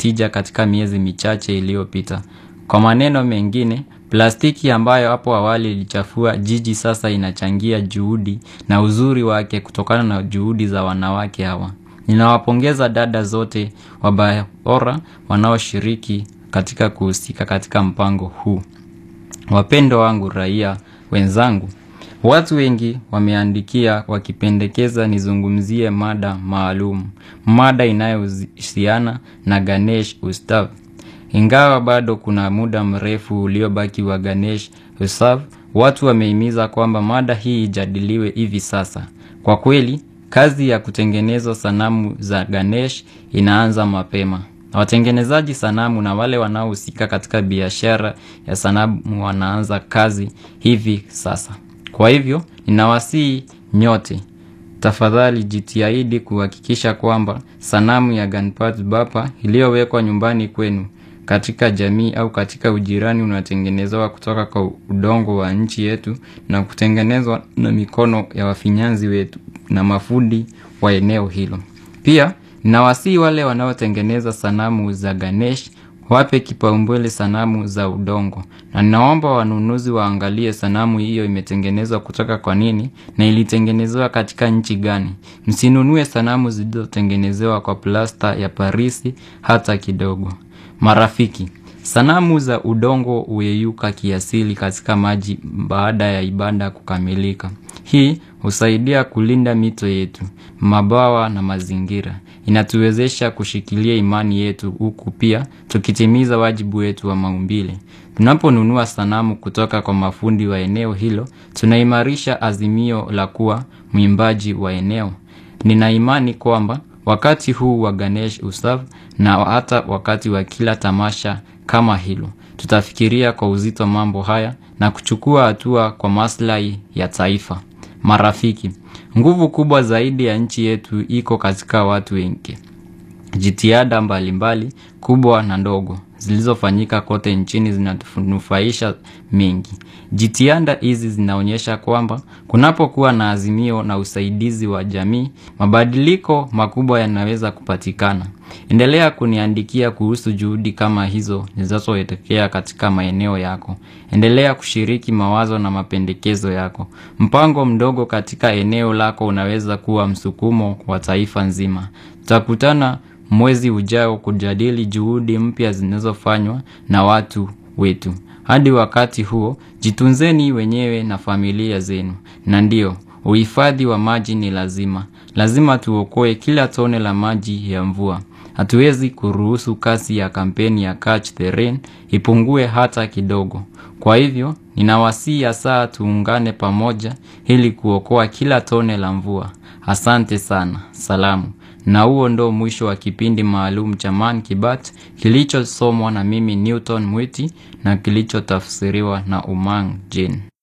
tija katika miezi michache iliyopita. Kwa maneno mengine, plastiki ambayo hapo awali ilichafua jiji sasa inachangia juhudi na uzuri wake kutokana na juhudi za wanawake hawa. Ninawapongeza dada zote wabora wanaoshiriki katika kuhusika katika mpango huu. Wapendwa wangu raia wenzangu, watu wengi wameandikia wakipendekeza nizungumzie mada maalum, mada inayohusiana na Ganesh Utsav. Ingawa bado kuna muda mrefu uliobaki wa Ganesh Utsav, watu wamehimiza kwamba mada hii ijadiliwe hivi sasa. Kwa kweli, kazi ya kutengeneza sanamu za Ganesh inaanza mapema. Watengenezaji sanamu na wale wanaohusika katika biashara ya sanamu wanaanza kazi hivi sasa. Kwa hivyo, ninawasihi nyote. Tafadhali jitahidi kuhakikisha kwamba sanamu ya Ganpati Bappa iliyowekwa nyumbani kwenu katika jamii au katika ujirani unatengenezwa kutoka kwa udongo wa nchi yetu na kutengenezwa na mikono ya wafinyanzi wetu na mafundi wa eneo hilo. Pia, ninawasihi wale wanaotengeneza sanamu za Ganesh wape kipaumbele sanamu za udongo. Na ninaomba wanunuzi waangalie sanamu hiyo imetengenezwa kutoka kwa nini na ilitengenezewa katika nchi gani. Msinunue sanamu zilizotengenezewa kwa plasta ya Parisi hata kidogo. Marafiki, sanamu za udongo huyeyuka kiasili katika maji baada ya ibada kukamilika. Hii husaidia kulinda mito yetu, mabawa na mazingira. Inatuwezesha kushikilia imani yetu huku pia tukitimiza wajibu wetu wa maumbile. Tunaponunua sanamu kutoka kwa mafundi wa eneo hilo, tunaimarisha azimio la kuwa mwimbaji wa eneo. Nina imani kwamba wakati huu wa Ganesh Utsav na hata wakati wa kila tamasha kama hilo, tutafikiria kwa uzito mambo haya na kuchukua hatua kwa maslahi ya taifa. Marafiki, nguvu kubwa zaidi ya nchi yetu iko katika watu wengi. Jitihada mbalimbali kubwa na ndogo zilizofanyika kote nchini zinatunufaisha mengi. Jitihada hizi zinaonyesha kwamba kunapokuwa na azimio na usaidizi wa jamii, mabadiliko makubwa yanaweza kupatikana. Endelea kuniandikia kuhusu juhudi kama hizo zinazoelekea katika maeneo yako. Endelea kushiriki mawazo na mapendekezo yako. Mpango mdogo katika eneo lako unaweza kuwa msukumo wa taifa nzima. Tutakutana mwezi ujao kujadili juhudi mpya zinazofanywa na watu wetu. Hadi wakati huo, jitunzeni wenyewe na familia zenu. Na ndio, uhifadhi wa maji ni lazima. Lazima tuokoe kila tone la maji ya mvua. Hatuwezi kuruhusu kasi ya kampeni ya Catch the Rain ipungue hata kidogo. Kwa hivyo, ninawasihi hasa tuungane pamoja ili kuokoa kila tone la mvua. Asante sana. Salamu. Na huo ndo mwisho wa kipindi maalum cha Man Kibat kilichosomwa na mimi Newton Mwiti na kilichotafsiriwa na Umang Jane.